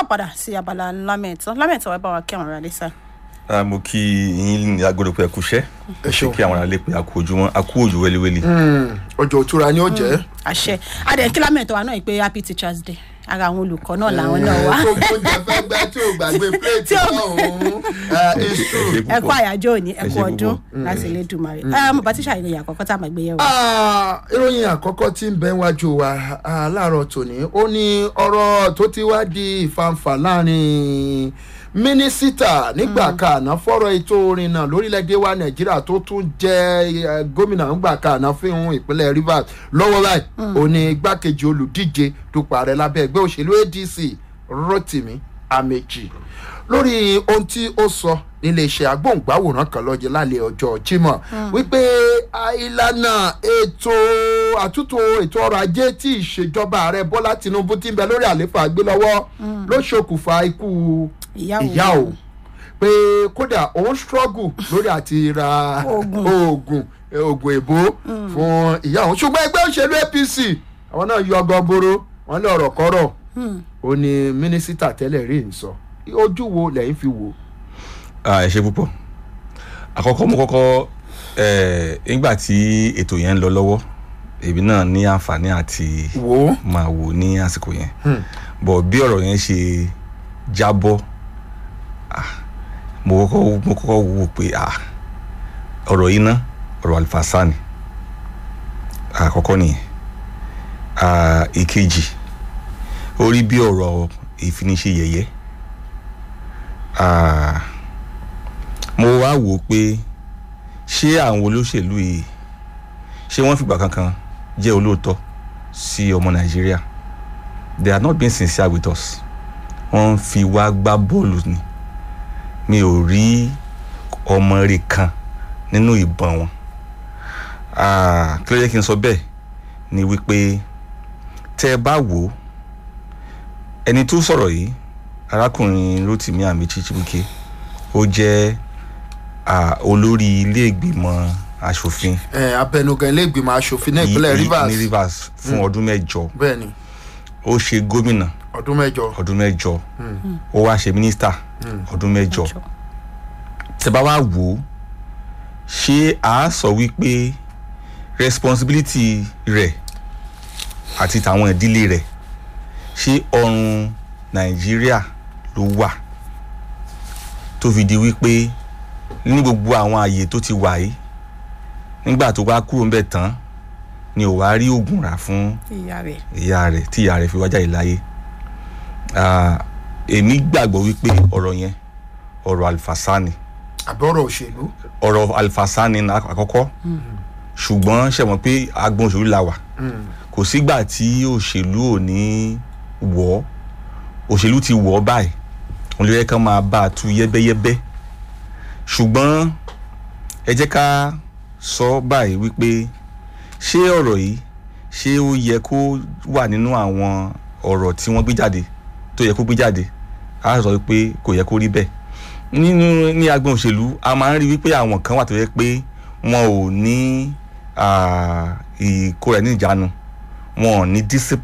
káàpadà sí abala lámẹ̀tọ́ lámẹ̀tọ́ ẹ bá wa kí àwọn ará lè sá. Ah, mo kí yín ní agbọ́dọ̀ pé ẹ kúṣẹ́ Ẹ ṣeun. kí àwọn aráalé pé a kú ojúmọ́ a kú òjò wẹ́líwẹ́lí. ọjọ́ òtura ni ó jẹ́. àṣẹ adẹ kí lámẹ̀tọ́ wa náà yìí pé happy teachers day ara àwọn olùkọ́ náà làwọn náà wá tó gbóúnjẹ fẹ́ gbẹ́ tí ò gbàgbé pléètì Tí ò- náà òun it's true. ẹ kú àyájọ́ òní ẹ Ẹ kú ṣe ọdún púpọ̀. láti ilé dùmarè ẹ mo bá tíṣà ìròyìn àkọ́kọ́ tá a máa gbé yẹ̀wò. Ah, ìròyìn àkọ́kọ́ tí ń bẹ wájú wa ah, láàárọ̀ tòní ó ní ọ̀rọ̀ tó ti wá di ìfàǹfà láàrin mínísítà nígbà kàná fọ́rọ̀ ètò orin náà lórílẹ̀‐èdè wa nàìjíríà tó tún jẹ́ eh, gómìnà nígbà kàná fún ìpínlẹ̀ rivers lọ́wọ́ báyìí ó ní igbákejì olùdíje dupò ààrẹ lábẹ́ ẹgbẹ́ òṣèlú adc rotimi amechi lórí ohun tí ó sọ níléeṣẹ́ agbóhùngbáwòrán kan lọ́jọ́ lálẹ́ ọjọ́ jimoh wípé ah, ìlànà ètò àtúntò ètò ọrọ̀ ajé tí ìṣèjọba ààrẹ bọ́lá tinubu ti ń bẹ lórí àlééfà gbé lọ́wọ́ ló ṣokùnfà ikú Ìyá òun. ìyá o pé kódà òun struggle lórí àti ra Oògùn. oògùn eh, oògùn èbó fún ìyá òun ṣùgbọ́n ẹgbẹ́ òṣèlú apc àwọn náà yọ ọgọ́boro wọn lé ọ̀rọ̀ kọ́rọ̀ ó ní mínísítà tẹ́lẹ̀ rí ń sọ ojú wo lẹ́yìn fi wò. Ah, ẹ ṣe púpọ̀ àkọ́kọ́ mo kọ́kọ́ eh, nígbà tí ètò yẹn ń lọ lọ́wọ́ èmi náà ní àǹfààní àti wò ó. máa wò ní àsìkò yẹn bọ̀ bí ọ̀rọ̀ yẹn ṣe jábọ́ ah, mo kọ́kọ́ mo kọ́kọ́ wò pé ah, ọ̀rọ̀ yìí ná ọ̀rọ̀ àlùfáàsá ni àkọ́kọ́ nìyẹn Ah, ìkejì ó rí bí ọ̀rọ̀ ìfiniṣe yẹ̀yẹ́ Ah, mo wá wò ó pé ṣé àwọn olóṣèlú yìí ṣé wọ́n fìgbà kankan jẹ́ olóòótọ́ sí ọmọ nàìjíríà they are not being sincere with us wọ́n ń fi wá gbá bọ́ọ̀lù ni mi ò rí ọmọ rẹ̀ kan nínú ìbọn wọn Ah, kí ló yẹ kí n sọ bẹ́ẹ̀ ni wípé tẹ́ ẹ bá wò ó ẹni tó sọ̀rọ̀ yìí arákùnrin rotimi amichi chibuike ó jẹ́ ah, olórí ilé ìgbìmọ̀ asòfin ẹ abẹnugan ilé ìgbìmọ̀ asòfin náà ní- ìpínlẹ̀ ní- rivers ní rivers fún ọdún mẹ́jọ bẹ́ẹ̀ ni ó ṣe gómìnà ọdún mẹ́jọ. ọdún mẹ́jọ ó wá ṣe mínísítà ọdún mẹ́jọ tẹ́ bá wá wò ó ṣé a sọ wípé responsibility rẹ̀ àti tàwọn ìdílé rẹ̀ ṣé ọrùn nàìjíríà ló wà tó fi di wípé ní gbogbo àwọn àyè tó ti wà yìí nígbà tó bá kúrò ńbẹ̀ tán ni ò wá rí oògùn rà fún ìyá rẹ̀ ìyá rẹ̀ tí ìyá rẹ̀ fi wá jáde láyé Ah, èmi gbàgbọ́ wípé ọ̀rọ̀ yẹn ọ̀rọ̀ àlùfàṣà ni àbọ̀rọ̀ òṣèlú. ọ̀rọ̀ àlùfàṣà ni na- àkọ́kọ́ ṣùgbọ́n ṣe mọ̀ pé agbọn òṣèlú la wà kò sígbà tí òṣèlú ò ní wọ̀ ọ́ òṣèlú ti wọ̀ ọ́ báyìí òun ló yẹ ká máa bá a tú yẹ́bẹ́yẹ́bẹ́ ṣùgbọ́n ẹ jẹ́ ká sọ báyìí wípé ṣé ọ̀rọ̀ yìí ṣé ó yẹ kó wà nínú àwọn ọ̀rọ̀ tí wọ́n gbé jáde tó yẹ kó gbé jáde a sọ pé kò yẹ kó rí bẹ́ẹ̀ nínú ní agbọn òṣèlú a máa ń rí wípé àwọn kan wà tó yẹ pé wọn ò ní ah, ìkóra ní ìjánu wọn ò ní discipline